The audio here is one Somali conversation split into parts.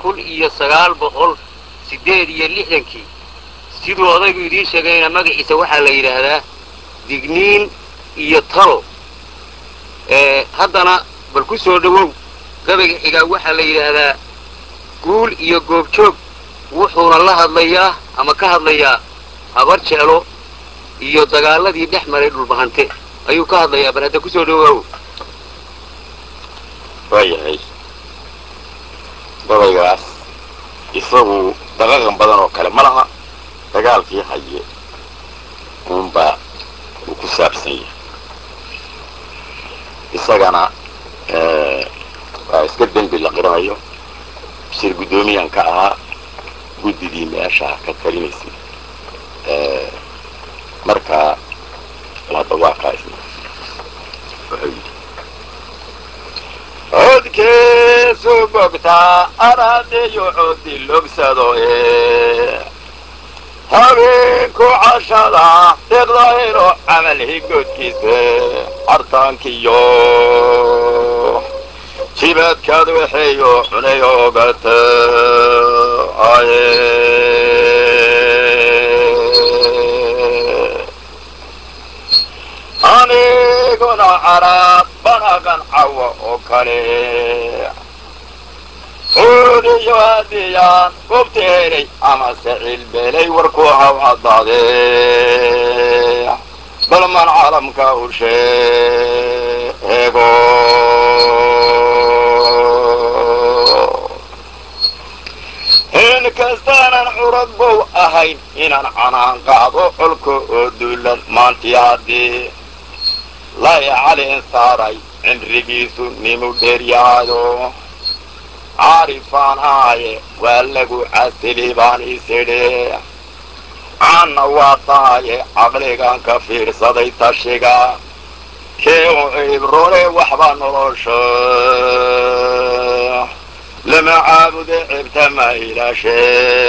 kun iyo sagaal boqol siddeed iyo lixdankii siduu odaygu idiin sheegayna magaciisa waxaa la yidhaahdaa digniin iyo talo haddana bal ku soo dhowow gabayga xigaa waxaa la yidhaahdaa guul iyo goobjoog wuxuuna la hadlayaa ama ka hadlayaa habar jeclo iyo dagaaladii dhex maray dhulbahante ayuu ka hadlayaa bal hadda ku soo dhowaawo waayahay gabaygaas isagu daqaqan badan oo kale ma laha dagaalkii haye uunbaa uu ku saabsan yahay isagana waa iska dembi la qiranayo shir guddoomiyan ka ahaa guddidii meesha ka talinaysay markaa hadda waa kaa isna wuxuu yidhi codkeesu bogtaa aradeyo codi logsado ee habeenku cashada deeqdahelo camal higoodkiisa cartaankiyo jibadkaad waxeeyo cunay ogata aye aniguna caraab banaqan cawa oo kale cuudiyo hadiyaan goobta helay amase cilbelay warku haw caddaade balman caalamka u sheego in kastaanan curad bow ahayn inaan canaan qaado colka oo duulan maantii haddii lay calin saaray cimrigiisu nimu dheeryahayo caarifaan aaye waa lagu casili baan isidhi caanna waa tahaye caqligan ka fiirsaday tashiga kee u cibrone waxba nolosha lama caabude cibta ma ilaashe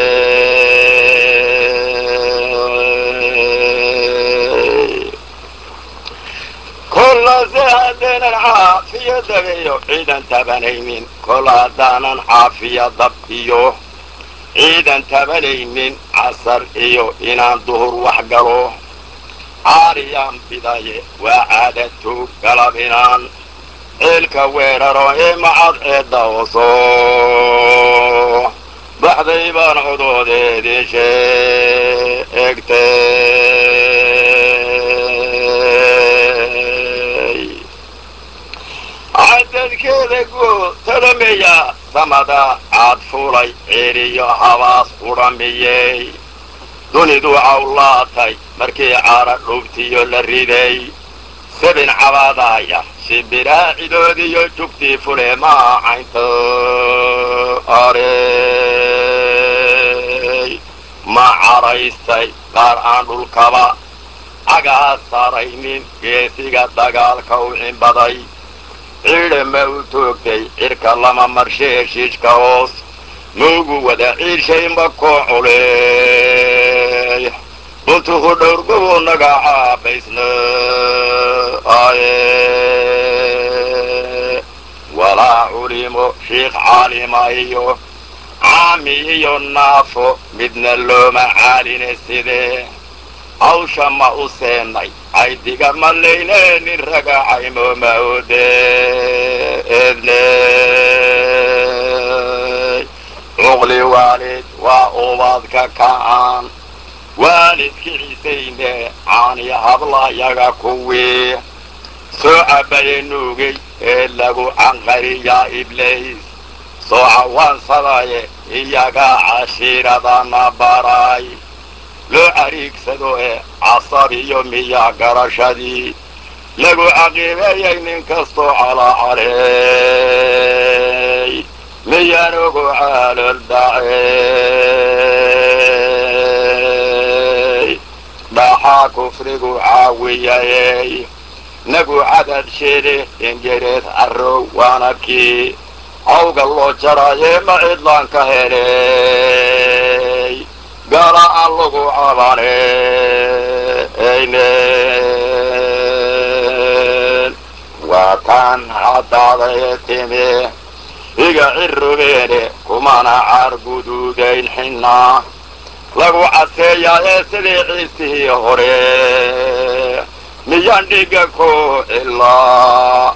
kollase haddaynan caafiya dabeeyo ciidan tabanaynin kol haddaanan caafiya dab iyo ciidan tabanaynin casar iyo inaan duhur wax galo caariyaan bidaye waa caadatu galab inaan ciilka weeraro ee macad ceedda hoso baxday baan codoodeedii sheegtay cadadkeeda guud talameya samada caad fulay ceeriyo habaas udhamiyey dunidu cawlaatay markii caara dhubtiyo la riday sabin cabaadaya shibiraa cidoodiyo jugtii fule maa caynta arey ma caraystay qaar aan dhulkaba cagaha saaraynin geesiga dagaalka u cimbaday ciidha ma u toogtay cirka lama marshe heshiishka hoos maugu wada ciirshay ma koo culey buntuku dhowrgubu naga caabaysna aye walaa culimo shiikh caalima iyo caami iyo naafo midna looma caaline sidee hawsha ma u seenay caydiga ma layneenin ragacaymo ma ode edne cuqli waalid waa ubadka ka'an waalidki cisayne caani hablayaga kuwii soo cabaye nuugay ee lagu canqariyaa iblays soo cawaansadaye iyaga cashiiradana baray loo cariigsado ee casab iyo miya garashadii lagu caqiibeeyay nin kastoo calacaley miyaan ugu caalol dhacey dhaxaa kufrigu caawiyayey nagu cadad sheede ingereed carrow waana kii hawga loo jarayee ma cidlaan ka heley gaala aan lagu cabaneynen waa taan caddaadae timi iga cirobeene kumana caar guduudayn xinnaa lagu caseeyaa ee sidii ciisihii hore miyaan dhiga ku ilaa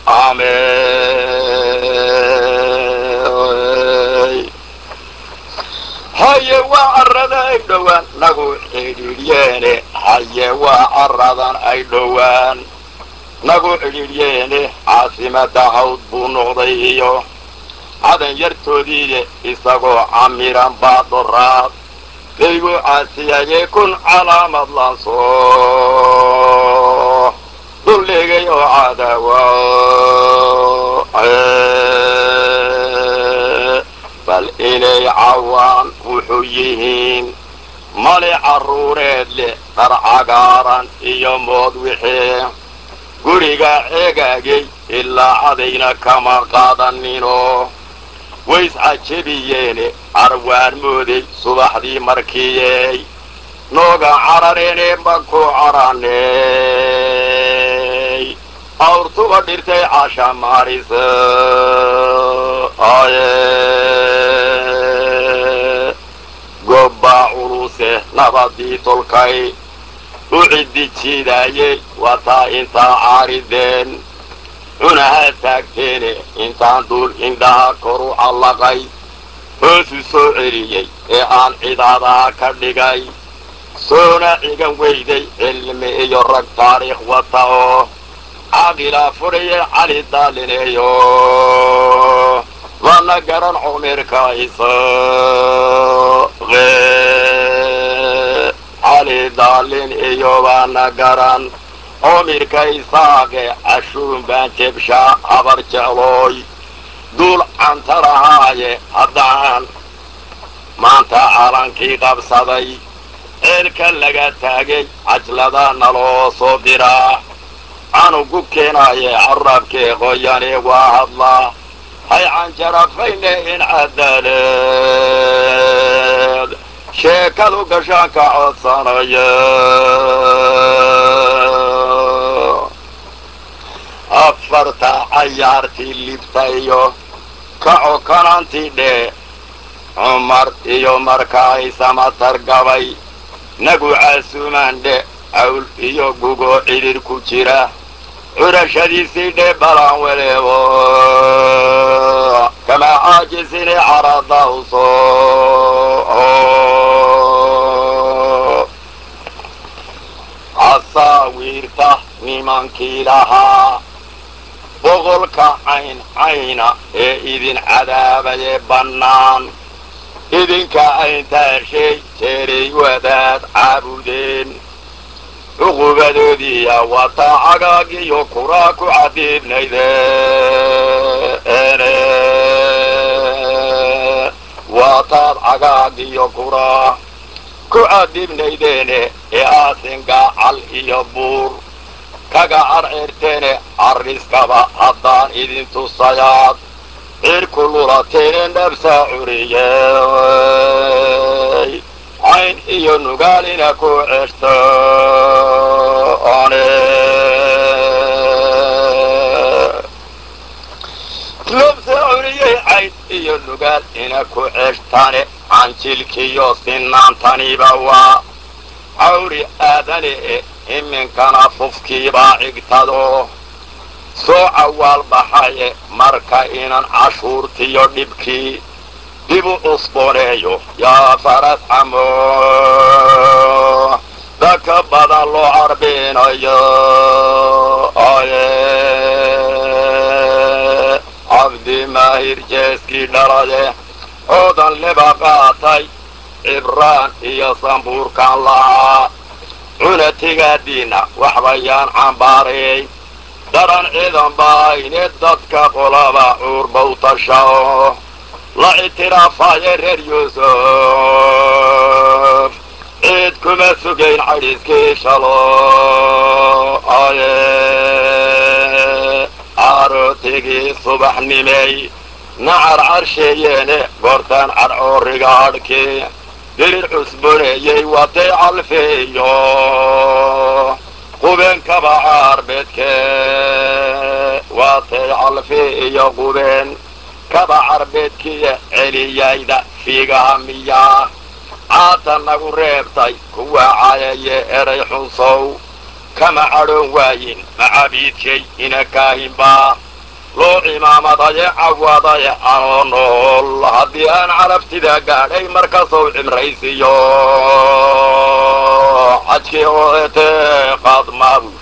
amey haye waa carrada ay dhowaan nagu cidhiidhyeene haye waa carradan ay dhowaan nagu cidhiidhyeene caasimada hawd buu noqday iyo cadan yartoodiiye isagoo camiran baadoraad daygu caasiyayee kun calaamad laanso dulligay oo cadawa bal inay cawaan wuxuu yihiin mali carruureed leh dhar cagaaran iyo mood wixii guriga ceegaagay ilaa cadayna kama qaadanino ways cajabiyeene carwaan mooday subaxdii markiiyey nooga carareene maku caraney awrtuba dhirtay casha maarisa aye gobbaa culuse nabadii tolkay u ciddi jiidaayey wataa intaa caarideen cunaha taagteene intaan duul indhaha koru callaqay hoosu soo celiyey ee aan cidaadaha ka dhigay soona cigan weyday cilmi iyo rag taariikh wata oo caaqilaa fudhaye cali daalineeyo mana garan cumirka isaqe cali daalin iyo baana garan cumirka isaaqe cashuun baan jebshaa habar jeclooy duul cantarahaaye haddaan maanta calankii qabsaday ceelka laga taagay cajlada naloo soo diraa canugu keenaye carabkee qoyane waa hadlaa hay canjarafayne in cadaleed sheekadu gashaanka codsanaya afarta cayaartii libtayo kaco kanantii dhee cumar iyo markaay samatar gabay nagu caasuumaan dhe cawl iyo gugoo cidhir ku jira curashadiisii dhe balaan weleebo kamaa caajisini carada uso casaawiirta nimankii lahaa boqolka cayn cayna ee idin cadaabayee bannaan idinka ayntaashay jeeray wadaad caabudeen cuqubadoodiiya wataa cagaagiyo kuraa ku cadiibnaydeene waataad cagaagiyo kuraa ku cadibnaydeene ee aasingaa cal iyo buur kaga carceerteene carriskaba haddaan idin tusayaad cirku lulateene nabsaa curiyey cayn iyo nugaalina ku ceshto one nabsaa curiyey cayn iyo nugaal ina ku ceshtane canjilkiyo sinaantaniba waa cawri aadane e iminkana fufkiibaa cigtado soo cawaal baxaye marka inan cashuurtiyo dhibkii dib u cusbooneeyo yaa faras camo dadka badan loo carbinayo aye cabdi maahir jeeskii dhalade oodan liba qaatay cibraan iyo sambuurkan lahaa cunatigaadiina waxbayaan cambaarayay daran ciidan baayne dadka qolaba cuurbaw tashao la ictiraafaye reer yuusuf ciid kuma sugayn cadhiiskii shalo aye carootigii subaxnimey nacar carsheeyeene goortaan cadcooriga hadhkii dirir cusboneeyey watay calfeeyo qubeen kaba caarbeedke waatay calfi iyo qubeen kaba carbeedkiiyo celiyayda fiigaha miyaa caata nagu reebtay kuwa cayaye eray xunsow kama cadhoon waayin macabiidkay ina kaahinbaa loo cimaamadaye cawadaye anoo nool haddii aan carabtida gaadhay markasow cimraysiyo xajkii oete qaadmaabu